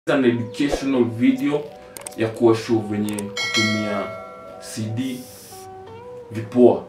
an educational video ya kuwa show venye kutumia cd vipoa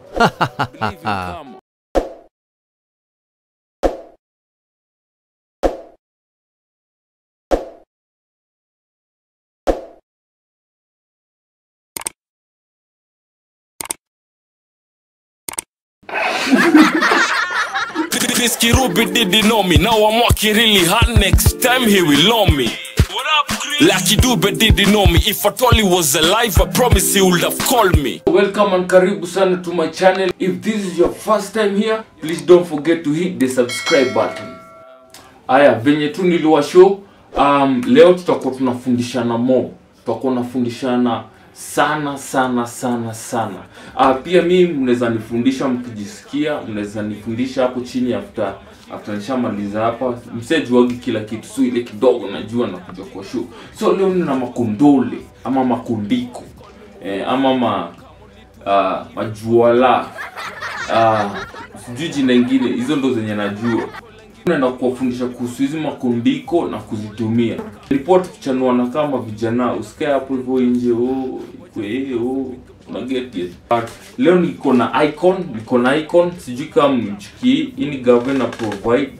Chris Kirubi didn't know me. Now I'm working really hard. Next time he will know me. What up, Chris? Lucky Dube didn't know me. If at all he was alive, I promise he would have called me. welcome and karibu sana to my channel if this is your first time here please don't forget to hit the subscribe button haya venye tu niliwa show um, leo tutakuwa tunafundishana mo tutakuwa nafundishana sana sana sana sana uh, pia mi mnaweza nifundisha mkijisikia mnaweza nifundisha hapo chini after after nishamaliza hapa msejuagi kila kitu so ile kidogo najua nakuja kwa show so leo nina makondole ama makundiko eh, ama ma uh, majuala uh, sijui jina ingine hizo ndo zenye najua naenda kuwafundisha kuhusu hizi makundiko na kuzitumia ripoti tukichanuana kama vijana usikae hapo hivyo nje oh, ikwe, oh, una get it. But, leo niko na icon niko na icon sijui kama mchiki hii ni governor provide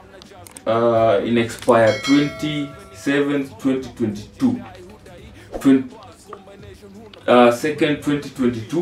uh, in expire 27 2022 20, uh, second 2022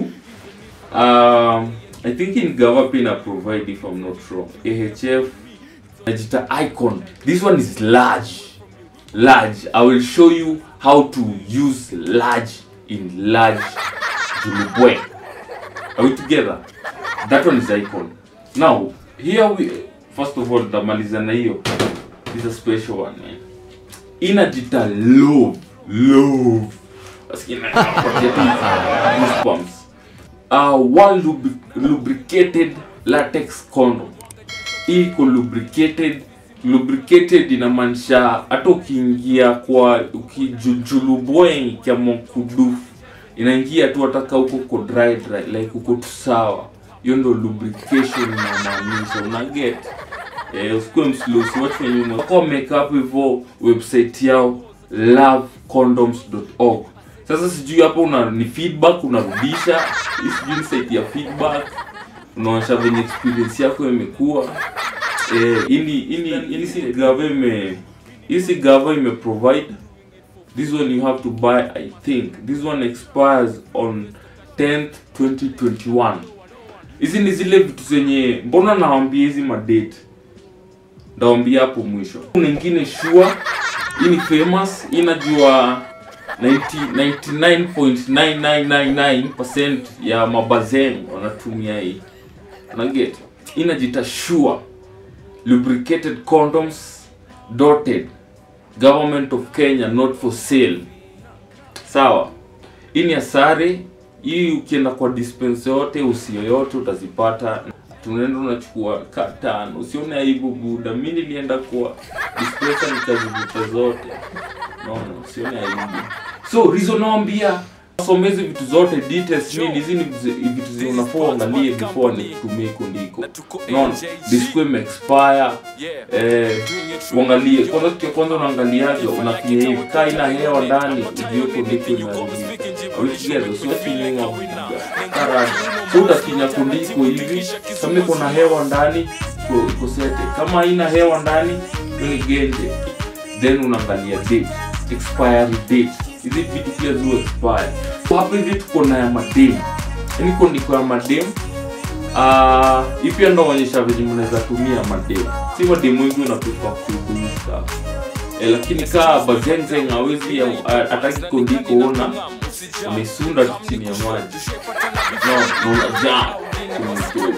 um, i think in gava pia ina provide if i'm not wrong ahf najita icon this one is large large i will show you how to use large in large julubwe are we together that one is icon now here we first of all tamaliza na hiyo this is a special one man inajita love love Nasikia inapatia tu goosebumps. uh, one lubri- lubricated latex condom hii iko lubricated lubricated inamaanisha hata ukiingia kwa ukijujulubwe kiamo kudufu inaingia tu hataka huko uko dry dry like uko tu sawa hiyo ndo lubrication inamaanisha una get eh, usikuwe mslosi watu wenye nyuma wako wameka hapo hivyo website yao lovecondoms.org sasa sijui hapo una ni feedback unarudisha hii sijui ni site ya feedback unaonyesha venye experience yako imekuwa eh, ini ini ini si gava ime hii si gava ime provide this one you have to buy i think this one expires on 10th 2021 hizi ni zile vitu zenye mbona nawambia hizi madate ndawambia hapo mwisho kuna ingine sure hii ni famous hii najua 90 99.9999% ya mabazen wanatumia hii unaget inajita sure lubricated condoms dotted government of kenya not for sale sawa hii ni asare hii ukienda kwa dispense yote usi yoyote utazipata tunaenda unachukua ka tano usione aibu buda mi nilienda kwa dispensa nikazivuta zote naona usione aibu so reason naambia somezi vitu zote details nini hizi ni vitu- vitu zenye unafaa uangalie before nikutumie kundiko naona disco imeexpire eh, uangalie kwanza kitu ya kwanza unaangaliaje unafinya hivi kaa ina hewa ndani ujue kundiko imeharibika awikigezo siwafinyua karani so utafinya kundiko hivi kama iko na hewa ndani iko- iko sete kama haina hewa ndani hiyo ni genje then unaangalia date expiry date hizi vitu pia zi expire so hapa hivi tuko na ya madem yani kondiko ya madem Ah, hii pia ndo onyesha venye mnaweza tumia madem si madem wengi unaprefer kuikunyusa eh, lakini kaa bazenzeng awezi ataki kondiko ona amesunda tu chini ya maji no na unajaa kumtoa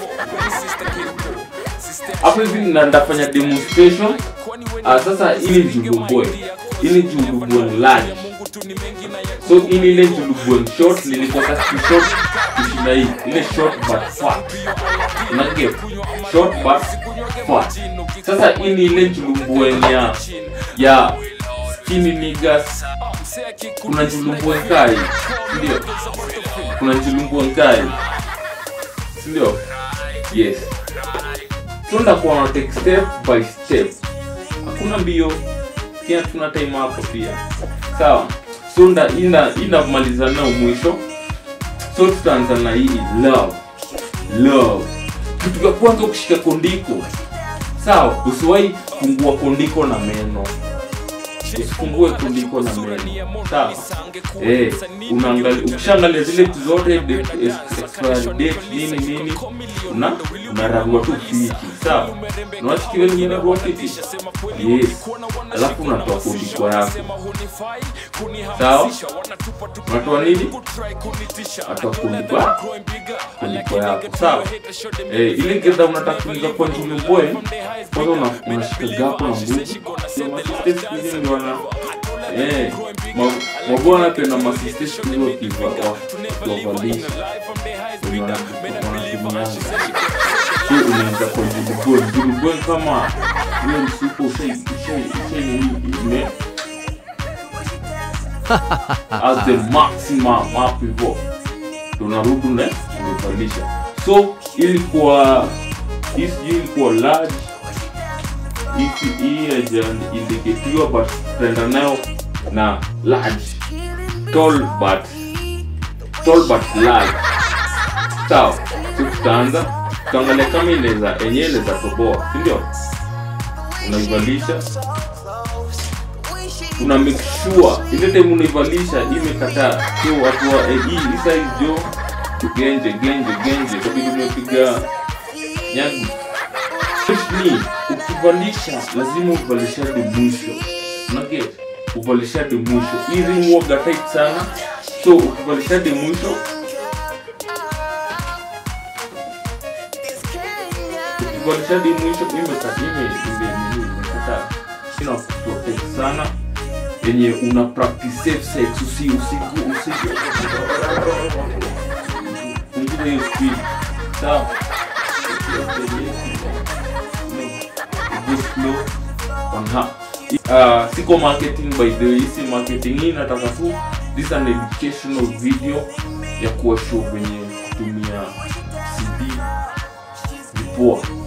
hapo hivi na ndafanya demonstration ah, sasa ili julubwe ili julubwe large so ili ile julubwe short nilikosa si short kushinda hii ile short but fat unage short but fat sasa hii ni ile julubwe ya ya skinny niggas kuna julubwe kai ndio kuna julubwe kai ndio yes so ndakuwa na take step by step hakuna mbio kenya tuna time hapo pia sawa so nda ina inamalizana nao mwisho so tutaanza na hii love love kitu cha kwanza ukishika kondiko sawa usiwahi fungua kondiko na meno usifungue kondiko na meno sawa eh unaangalia ukishaangalia zile vitu zote date, ex- expiry date nini nini una unararua tu fiti sawa unawashikilia ni unararua fiti yes alafu unatoa kondiko yako sawa unatoa nini unatoa kondiko yako kondiko yako sawa eh ile gedha unataka kuingia kwa njumi boy kwanza una- unashika gapo na nguvu Sio masiste siku hizi ndio wana eh ma- mabwana wanapenda masiste siku hizi wakiva- wa- wakiwavalisha wenye wana- wanatumianga so unaingia kwa njumi boy njumi boy kama hiyo msuko ushai ushai ushai nini ime as the maximum hapo hivyo tunarudi na umevalisha so ilikuwa hii sijui ilikuwa large hii hii haijaindiketiwa but tutaenda nayo na large tall but tall but large sawa so tutaanza tutaangalia kama inaweza yenyewe inaweza toboa si ndio unaivalisha una make sure ile time unaivalisha imekataa so watu wa eh, hii hii size jo genje genje genje kabidi umepiga nyagu ni ukivalisha lazima uvalisha hadi mwisho unaget uvalisha hadi mwisho hii ring waga tight sana so ukivalisha hadi mwisho ukivalisha hadi mwisho imekata ime ime nini imekata ina protect sana yenye una practice safe sex usi usiku usiku punguza hiyo speed sawa go slow on her uh, siko marketing by the way si marketing hii nataka tu this is an educational video ya kuwa show venye kutumia cd ni poa